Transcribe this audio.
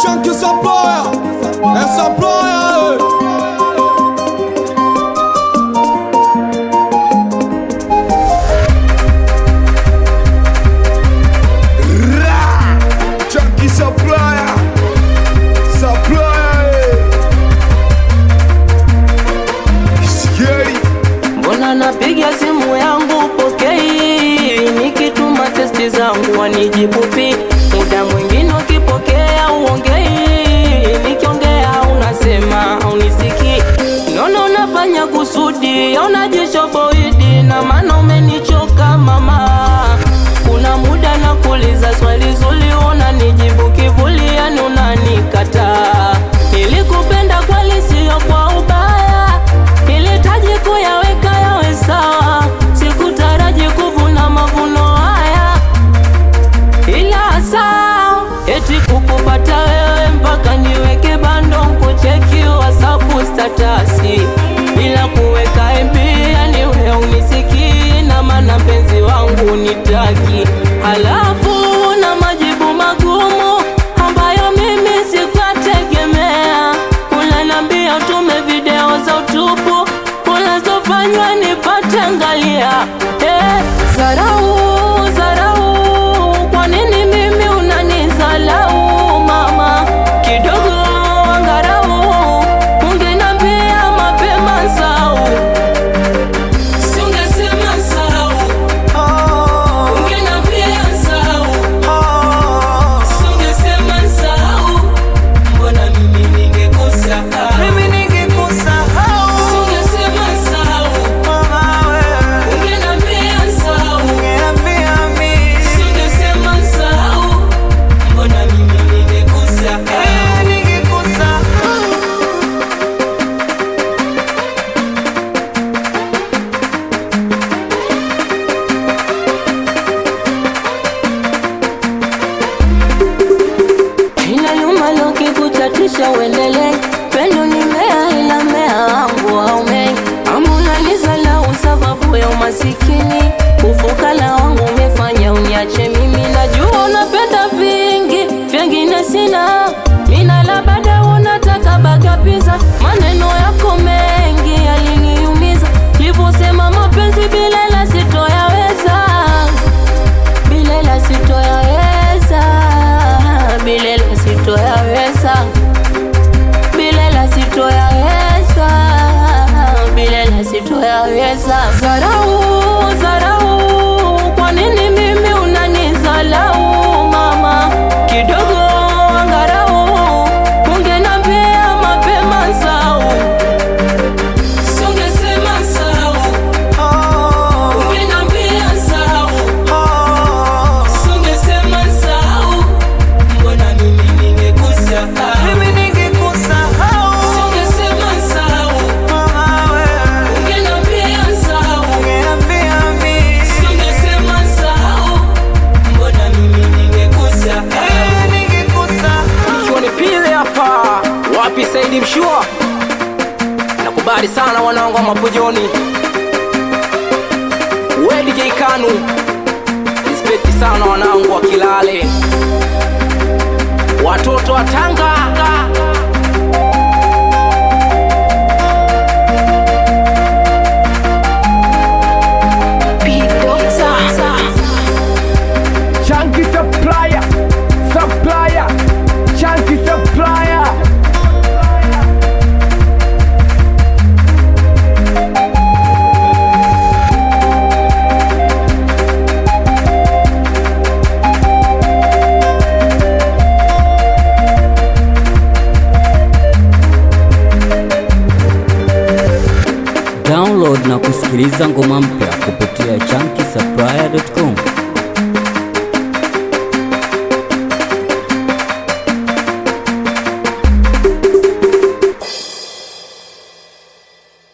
Chunky Supplier, é Supplier. Ra! Chunky Supplier, Supplier. Scary. Mbona napiga simu yangu pokei, nikituma testi zangu wanijibu pi. Muda mwingine ukipokea uongei, nikiongea unasema unisikii. Nono unafanya kusudi, unajishoboidi na maana umenichoka mama. Kuna muda nakuuliza swali zuri, unanijibu kivuli, yani unanikataa. Nilikupenda kweli, sio kwa ubaya Nilitaji kuyaweka yawe sawa, sikutaraji kuvuna mavuno haya, ila saa eti kukupata wewe mpaka niweke bando kucheki WhatsApp statasi bila kuweka MB, yani wewe unisikii na maana mpenzi wangu nitaki, halafu na majibu magumu ambayo mimi sikuyategemea. Unaniambia utume video za utupu unazofanywa nipate angalia. Eh, zarau zarau, kwa nini mimi unanizalau mama? Kidogo angarau, ungeniambia mapema nsau, singesema nsau, ungeniambia nsau, singesema nsau, mbona mimi ningekusahau? Singesema nsau, ungeniambia nsau, singesema nsau, mbona mimi ningekusahau? Ina nyuma loki kuchatisha uendelee pendo ni mea ila mea wangu haumei amunanizalau sababu ya umasikini ufukala wangu umefanya uniache mimi najua unapenda vingi vyengine sina mina labda unataka bagapiza maneno yako mengi yaliniumiza livyosema mapenzi bilela sitoyaweza bilela sitoyaweza bilela sitoyaweza bilela sitoyaweza bilela sitoyaweza zarau zarau kwa nini mimi unanizalau mama kidogo angarau ungenambia mapema nsau sungesema nsau ungenambia nsau Sungesema nsahau, mbona mimi ningekusahau? Sungesema nsahau, ungeniambia nsahau. Sungesema nsahau, mbona mimi ningekusahau? Ikiwa ni pile hapa wapi Saidi Mshua, nakubali sana wanangu wa Mapojoni, we DJ Kanu, respect sana wanangu wa Kilale, watoto wa Tanga, Chunky Supplier, Supplier, Chunky Supplier. Download na kusikiliza ngoma mpya kupitia chunky